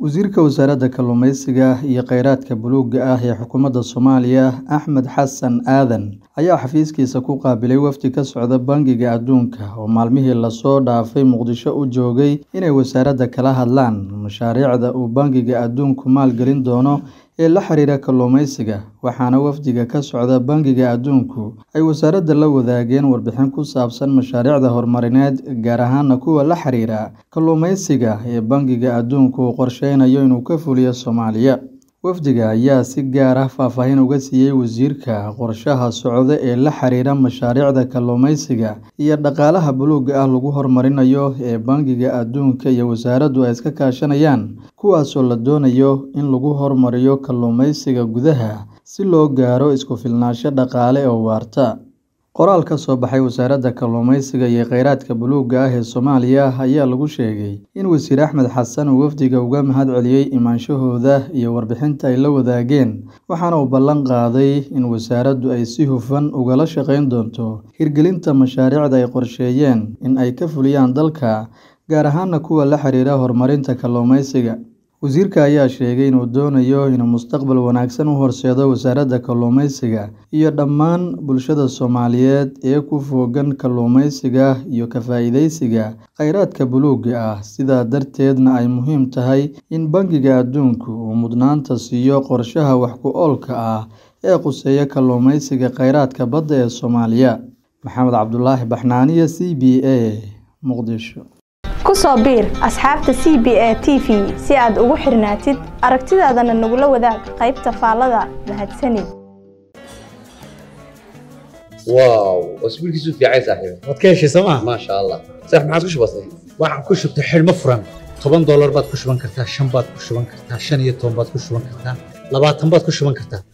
Wasiirka Wasaaradda Kalluumeysiga iyo Kheyraadka Buluugga ah ee Xukuumadda Soomaaliya Axmed Xasan Aadan ayaa xafiiskiisa ku qaabilay wafdi ka socda Bangiga Adduunka oo maalmihii la soo dhaafay Muqdisho u joogay inay wasaaradda kala hadlaan mashaariicda uu Bangiga Adduunku maalgelin doono ee la xiriira kalluumeysiga waxaana wafdiga ka socda Bangiga Adduunku ay wasaaradda la wadaageen warbixin ku saabsan mashaariicda horumarineed gaar ahaan kuwa la xiriira kalluumeysiga ee Bangiga Adduunku uu qorsheynayo inuu ka fuliyo Soomaaliya wafdiga ayaa si gaar ah faahfaahin uga siiyay wasiirka qorshaha socda ee la xiriira mashaariicda kalluumeysiga iyo dhaqaalaha buluugga ah lagu horumarinayo ee Bangiga Adduunka iyo wasaaraddu ay iska kaashanayaan kuwaasoo la doonayo in lagu horumariyo kalluumeysiga gudaha si loo gaaro isku filnaansho dhaqaale oo waarta qoraal ka soo baxay wasaaradda kalluumeysiga iyo kheyraadka buluugga ah ee Soomaaliya ayaa lagu sheegay in wasiir Axmed Xasan uu wafdiga uga mahadceliyay imaanshahooda iyo warbixinta ay la wadaageen waxaana uu ballan qaaday in wasaaraddu ay si hufan ugala shaqeyn doonto hirgelinta mashaariicda ay qorsheeyeen in ay ka fuliyaan dalka gaar ahaan kuwa la xiriira horumarinta kalluumeysiga wasiirka ayaa sheegay inuu doonayo inuu mustaqbal wanaagsan u horseedo wasaaradda kalluumeysiga iyo dhammaan bulshada Soomaaliyeed ee ku fogaan kalluumeysiga iyo ka faa'iideysiga kheyraadka buluugga ah sidaa darteedna ay muhiim tahay in Bangiga Adduunku uu mudnaanta siiyo qorshaha wax ku oolka ah ee khuseeya kalluumeysiga kheyraadka badda ee Soomaaliya Maxamed Cabdulaahi Baxnaaniye C B A Muqdisho ku soo biir asxaabta c b a t v si aad ugu xirnaatid aragtidaadana nagula wadaag qaybta faallada mahadsanid واو اسبوع كيسو في عايز صاحبي waad ka heshay sooma ما شاء الله صح ما عادش بسيط waxaan ku shubtay xidhmo furan toban doolar baad ku shuban kartaa shan baad ku shuban kartaa shan iyo toban baad ku shuban kartaa labaatan baad ku shuban kartaa